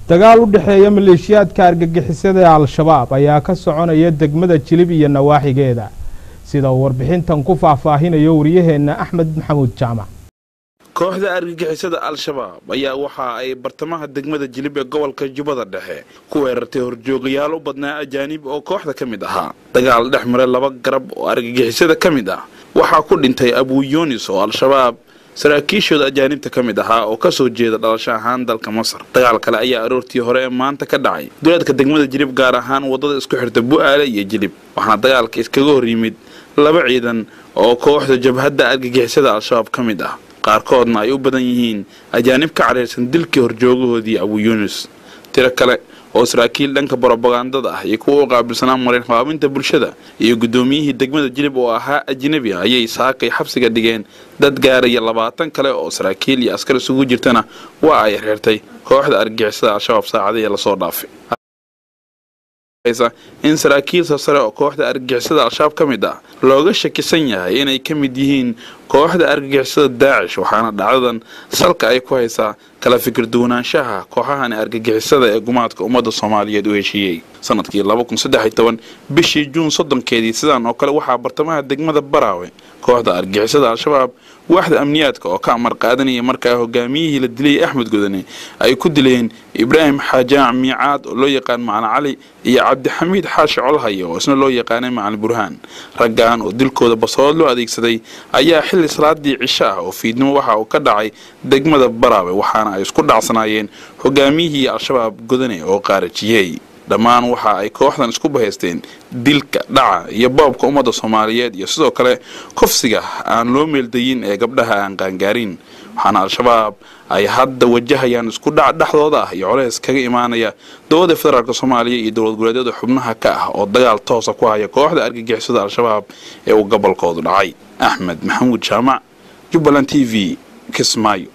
dagaal u dhexeeya maleeshiyaadka argagixisada ee al-shabaab ayaa ka soconaya degmada jilib iyo nawaaxigeeda sida uu warbixintan ku faahfaahinayo wariyaheenna axmed maxamuud jaamac kooxda argagixisada al-shabaab ayaa waxa ay bartamaha degmada jilib ee gobolka jubbada dhexe ku weerartay horjoogayaal u badnaa ajaanib oo kooxda ka mid ahaa dagaal dhex maray laba garab oo argagixisada ka mid ah waxaa ku dhintay abuu yunis oo al-shabaab saraakiishooda ajaanibta ka mid ahaa oo kasoo jeeda dhalasho ahaan dalka masar dagaal kale ayaa aroortii hore ee maanta ka dhacay duleedka degmada jilib gaar ahaan wadada isku xirta bu-aale iyo jilib waxaana dagaalka iskaga hor yimid laba ciidan oo kooxda jabhadda argagixisada al-shabaab ka mid ah qaarkoodna ay u badan yihiin ajaanib ka cadhayrsan dilkii horjoogahoodii abuu yunis tiro kale oo saraakiil dhanka brobagandada ah iyo kuwa u qaabilsanaa marin habaabinta bulshada iyo guddoomiyihii degmada jilib oo ahaa ajnabi ah ayay saakay xabsiga dhigeen dad gaaraya labaatan kale oo saraakiil iyo askar isugu jirtana waa ay xirtay kooxda argixisada al-shabaab saacadihii lasoo dhaafay in saraakiil sasare oo kooxda argagixisada al-shabaab ka mid ah looga shakisan yahay inay ka mid yihiin kooxda argagixisada daacish waxaana dhacdadan salka ay ku haysaa kala fikir duwanaanshaha kooxahani argagixisada ee gumaadka ummadda soomaaliyeed u heshiiyey sanadkii bishii juun soddonkeedii sidaan oo kale waxaa bartamaha degmada baraawe kooxda argagixisada al-shabaab waaxda amniyaadka oo ka amar qaadanaya markaa hogaamiyihii la dilay axmed godane ay ku dileen ibraahim xaajaac miicaad oo loo yaqaan macalin cali iyo cabdixamiid xaashi colhaya oo isna loo yaqaanay macalin burhaan raggan oo dilkooda basood loo adeegsaday ayaa xilli salaadii cisho ah oo fiidnimo waxa uu ka dhacay degmada baraawe waxaana ay isku dhacsanaayeen hogaamiyihii al-shabaab godane oo qaarajiyey dhammaan waxa ay kooxdan isku bahaysteen dilka dhaca iyo boobka ummadda soomaaliyeed iyo sidoo kale kufsiga aan loo meeldayin ee gabdhaha aan qaangaarin waxaana al-shabaab ay hadda wajahayaan isku dhac dhexdooda ah iyo coleys kaga imaanaya dowladda federaalk soomaaliya iyo dowlad goboleedyada xubnaha ka ah oo dagaal toosa ku haya kooxda argagixisada al-shabaab ee uu gobolkoodu dhacay axmed maxamuud jaamac jubbaland t v kismaayo